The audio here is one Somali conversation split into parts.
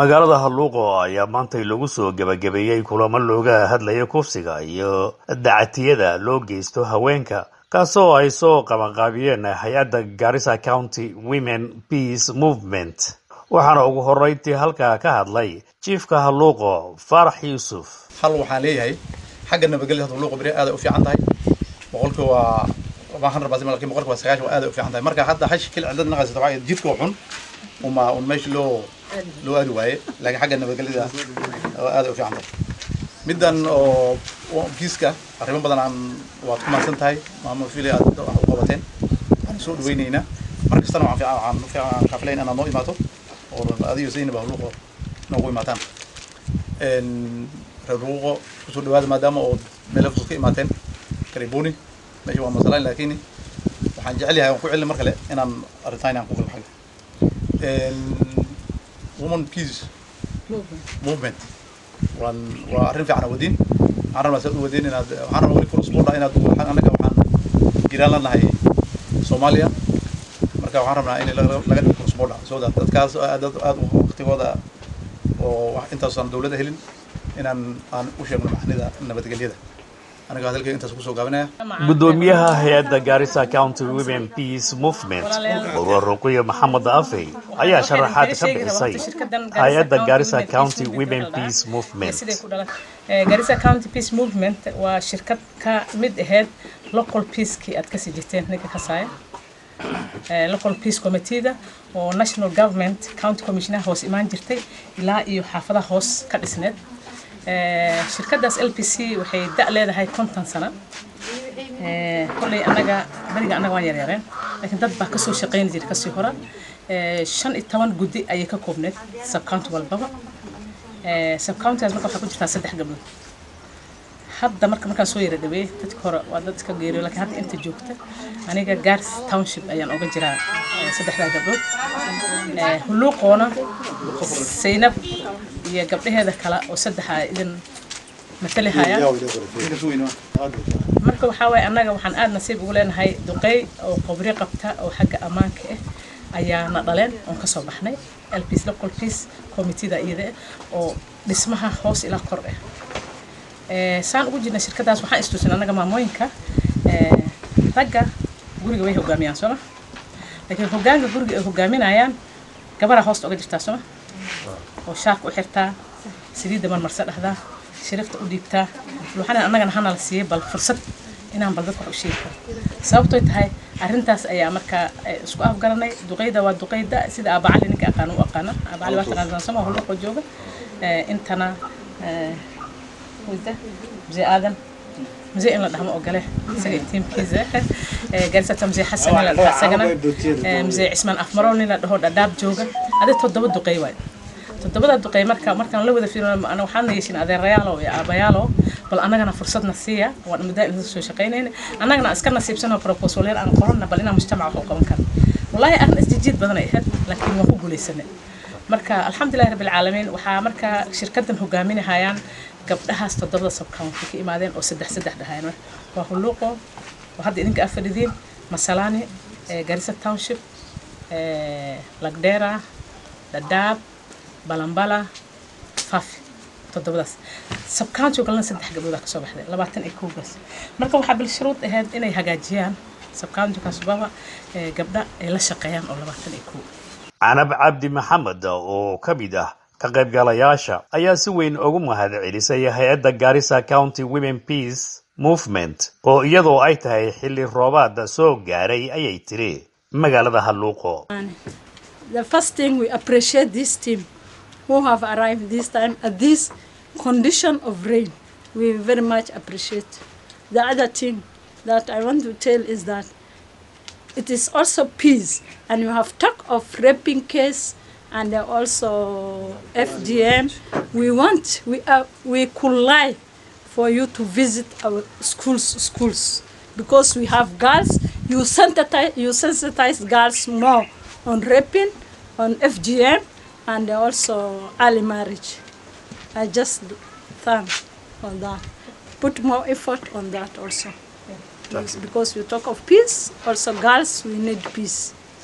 magaalada halluuqo ayaa maantay lagu soo gebagabeeyey kulamo looga hadlaya kufsiga iyo dacatiyada loo geysto haweenka kaasoo ay soo qabanqaabiyeen hay-adda garissa county women peace movement waxaana ugu horeyntii halkaa ka hadlay jiifka halluuqo faarax yuusuf hal waxaan leeyahay xagga nabadgelyada hadda halluuqo beri aaday u fiican tahay boqolkii waa waa hundred percent lakin boqolkii waa sagaashan waa aaday u fiican tahay marka hadda hash kil cidlad naqaysa waxaa jidka waa xun uma un meesha loo loo aadi waaye laakiin xagga nabadgelyada waa aaday u fiican tahay middan oo kiiska arrimo badan aan waad ku mahadsan tahay maamo fili aad wax u qabateen waan soo dhaweyneynaa mar kastana waxaan fiican waxaan kafilayn inaad noo imaato oo adiyo zaynab halluuqo noogu imaataan reer luuqo kusoo dhawaada maadaama oo meelo fusud ka imaateen karibuni meesha waa masalaan laakiin waxaan jecel yahay waan ku celin mar kale inaan arrintaan inaan ku galno xagga woman peace movement waan waa arrin fiican wadin waxaan rabnaa saad u wadin inaad waxaan rabnaa weli crossborder inaad annaga waxaan jiraan lanahay soomaaliya marka waxaan rabnaa in laga dhigo crossborder so that dadkaas aad aad waqtigooda oo intaasaan dawladda helin inaan aan u sheegno macnida nabadgelyada aniga hadalkayga intaas kusoo gaabinaya gudoomiyaha hay-adda garissa county women peace movement urur ruqiyo maxamed afey ayaa sharaxaad ka bixisay hay-adda garissa county women peace movement garissa county peace movement waa shirkad ka mid ahayd local peacekii aad kasii jirteen ninka kasaaya local peace committeeda oo national government county commissioner hoos imaan jirtay ilaa iyo xaafadaha hoos ka dhisneed shirkadaas l p c waxay da leedahay konton sano kolley anaga beriga annaga waan yaryareen laakiin dad baa kasoo shaqayni jiray kasii hora shan iyo toban guddi ayay ka koobneed subcounty walbaba subcountigaas marka waxaa ku jirtaa saddex gabdhood hadda marka markaan soo yara dhaweeyey dadka hore waa dad iska geeriyo laakiin hadda inta joogta aniga gaars township ayaan oga jiraa saddexdaa gabdhood hulluuqoona saynab iyo gabdhaheeda kale oo saddexa idin matali hayaan marka waxaa waaye annaga waxaan aada nasiib ugu leenahay duqey oo qobri qabta oo xagga ammaanka ah ayaana dhaleen oon kasoo baxnay lps local peace committeeda iyada oo dhismaha hoos ilaa kor ah saan ugu jirna shirkadaas waxaan istuusin annaga maamooyinka ragga guriga way hogaamiyaan sooma laakiin hogaanka guriga ay hogaaminayaan gabaraa hoosta oga jirtaa sooma oo shaarka u xirtaa saliidda marmarse dhahdaa shirifta u dhiibtaa waxaan annagana hana la siiyey bal fursad inaan bal dadka wax u sheegi karo sababtoy tahay arrintaas ayaa markaa isku afgaranay duqeyda waa duqeyda sida aabacali ninka aqaana u aqaana aabacali waa taqaansan sooma hulluqoo jooga intana wada mzee aadan mzee in la dhahmo ogole isaga tiimkiisa garisata mzee xasan in la dhaho isagana mzee cismaan afmarow nin la dhaho dhadhaab jooga adi toddoba duqey waay toddobada duqey marka markaan la wada fiirino ana waxaana yeeshin adeerayaalo iyo aabayaalo bal annagana fursadna siiya waan muddaa inta soo shaqaynayna annagana iska nasiibsano proposalyar aan qoronna bal inaan mujtamaca wax u qaban karo wallaahi arrin isjijiid badan ay ahayd laakiin waan ku guulaysanay marka alxamdulillahi rabbi alcaalamiin waxaa marka shirkadan hogaaminahayaan gabdhahaas toddobada subcounty ka imaadeen oo saddex saddex dhahayeen waa hulluuqo oo hadda idinka afadhidiin masalaani garissa township lagdera dhadhaab balambala fafi toddobadaas subcounty galna saddex gabdhoodaa kasoo baxday labaatan iyo kowgaas marka waxaa bil shuruud ahayd inay hagaajiyaan subcounty kasbaba gabdha ay la shaqeeyaan oo labaatan iyo kow canab cabdi maxamed oo ka mid ah ka qaybgalayaasha ayaa si weyn ugu mahad celisay hay-adda garissa county women peace movement oo iyadoo ay tahay xilli roobaada soo gaaray ayay tiri magaalada halluuqo The first thing we appreciate this team who have arrived this time at this condition of rain. We very much appreciate. The other thing that I want to tell is that it is also peace and you have talk of raping case and also FGM. We want we are we could lie for you to visit our schools schools because we have girls. You sensitize you sensitize girls more on raping, on FGM, and also early marriage. I just thank on that. Put more effort on that also. Yes, because you talk of peace, also girls, we need peace.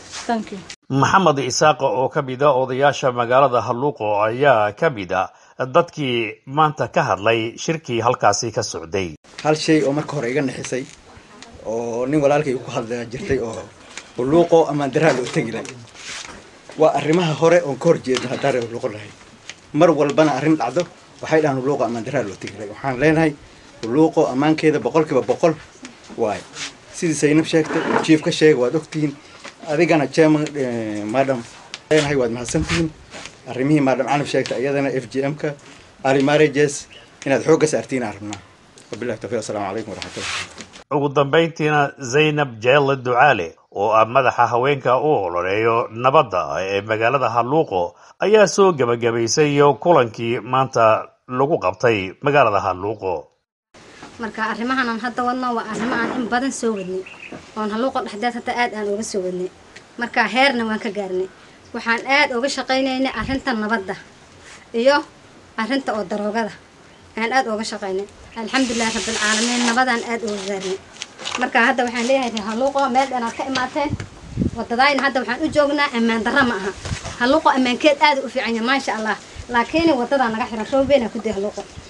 thank you maxamed isaaqa oo ka mid a odayaasha magaalada halluuqo ayaa ka mid a dadkii maanta ka hadlay shirkii halkaasi ka socday hal shay oo marka hore iga nixisay oo nin walaalkay ku hadlaya jirtay oo hulluuqo amaan daraa loo tegi lahay waa arrimaha hore oon ka hor jeedno haddaan reer hulluuqo lahay mar walbana arrin dhacdo waxay dhahaan hulluuqo amaan daraa loo tegi lahay waxaan leenahay hulluuqo ammaankeeda boqolkiiba boqol waayo sidii saynab sheegtay jiif ka sheega waad ogtihiin adigana chairman madam leenahay waad mahadsantihiin arrimihii madam canab sheegtay iyadana f g m-ka ali marriages inaad xoogga saartiin aan rabnaa wabillahi tawfiiq assalaamu calaykum waraxmatullah ugu dambayntiina zaynab jeelle ducaale oo ah madaxa haweenka u ololeeyo nabadda ee magaalada halluuqo ayaa soo gebagabaysay kulankii maanta lagu qabtay magaalada halluuqo marka arrimahanan hadda wadno waa arrimo aan in badan soo wadnay oon halluuqa dhexdeed hadda aad aan uga soo wadnay marka heerna waan ka gaarnay waxaan aad uga shaqaynaynay arrinta nabadda iyo arrinta oo daroogada aan aad uga shaqaynay alxamdulilahi rabbilcaalamiin nabadaan aad uga gaarnay marka hadda waxaan leeyahay halluuqo meel dhenaad ka imaateen wadadayna hadda waxaan u joognaa ammaan darra ma aha halluuqo ammaankeed aad u fiican yahay maasha allah laakiin wadadaa naga xiran roobeenaa ku day halluuqo